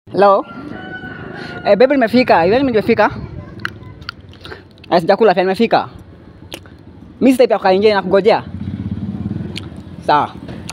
Hello. Eh, baby nimefika. Hivi nimefika. Eh, sijakula pia nimefika. Mimi sita pia kaingia na kungojea. Sawa.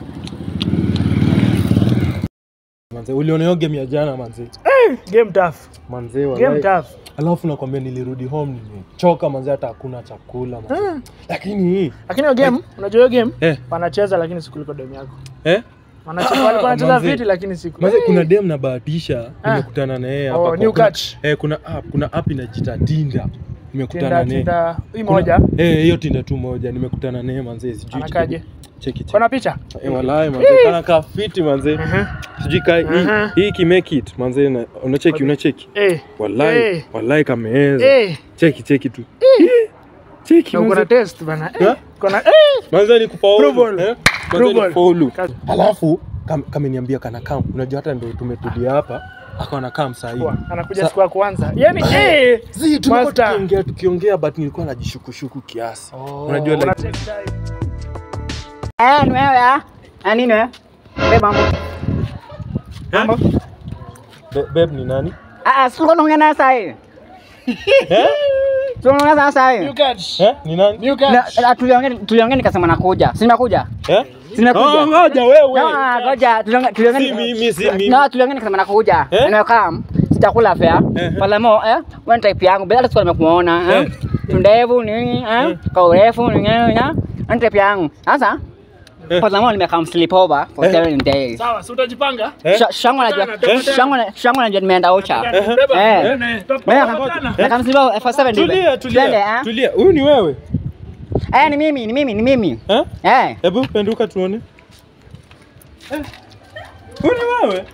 Manze, uliona hiyo game ya jana manze? Game tough. Manze Game wallahi. tough. Alafu nakwambia nilirudi home nimechoka manze, hata hakuna chakula manze. Lakini hii Lakini hiyo game, unajua hiyo game eh wanacheza lakini si kuliko game yako. eh Wanacheza walikuwa wanacheza Manze. viti lakini si Manze, kuna dem na bahatisha Ah. nimekutana na yeye hapa. Oh, kwa- new kuna- catch. Eh, kuna app, kuna app inajiita Tinda. Nimekutana tinda naye. tinda hii Kuna- moja Eh, hiyo Tinda tu moja nimekutana naye manze, sijui. anakaje? Cheki cheki. Kuna picha? Eh, wallahi manze, kana ka fiti manze. Mhm. Sijui ka hii Mhm. hii ki make it manze, na- unacheki unacheki. Eh. Wallahi, Eh. wallahi kameeza. Eh. Cheki cheki tu. Cheki Na uko na manze. test bana. Ha? Eh. Kuna eh. Manze ni kufaulu. Approval. Eh? Manze ni Approval. kufaulu. Kazi. Alafu kam- kameniambia kana kam. Unajua hata ndio tumetulia hapa. Akawa na kam saa hii. Kwa, anakuja Sa- siku ya kwanza. Yaani eh. Zi, tulikuwa Master. tukiongea tukiongea but nilikuwa najishukushuku kiasi. Unajua Una like take time. Eh, ni wewe ah? Ah, nini wewe? Wewe mambo. Mambo. Be- babe ni nani? Ah, ah, sio unaongea na sasa hivi. Eh? Sio unaongea sasa New hivi. catch. Eh? Ni nani? New Na- catch. na Tuliongea tuliongea nikasema nakuja. Si nakuja? Eh? Si nakuja. Oh, ngoja wewe. Ah, ngoja tuliongea tuliongea. Si mimi, si mimi. No, tuliongea nikasema nakuja. Eh? Nimekam. Sitakula fare. Eh. Pala mo eh, one type yangu bila hata nimekuona eh. Eh. Tundevu nini eh? Kwa urefu nini eh? One type yangu. Sasa Eh. Pala mo nimekam sleep over for Eh. seven days. Sawa, si utajipanga? Eh? Sha- Shangu najua Eh. shangu na- shangu najua nimeenda ocha. Beba. Eh. Eh, Mimi tutapatana. nakam sleep over for seven days. Tulia, Twende, tulia. eh? Tulia. Huyu ni wewe? Eh, ni mimi, ni mimi, ni mimi. Eh? Eh. Hebu penduka tuone. Eh? Huyu ni wewe?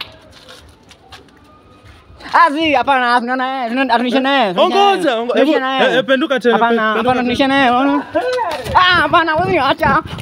Ah, si, hapana, tunaona eh, tunaona atunisha naye. Ongoja, ongo- hebu- eh, eh, penduka tena, Hapana, penduka hapana, tena. tunisha naye. unaona? Ah, hapana, wewe acha.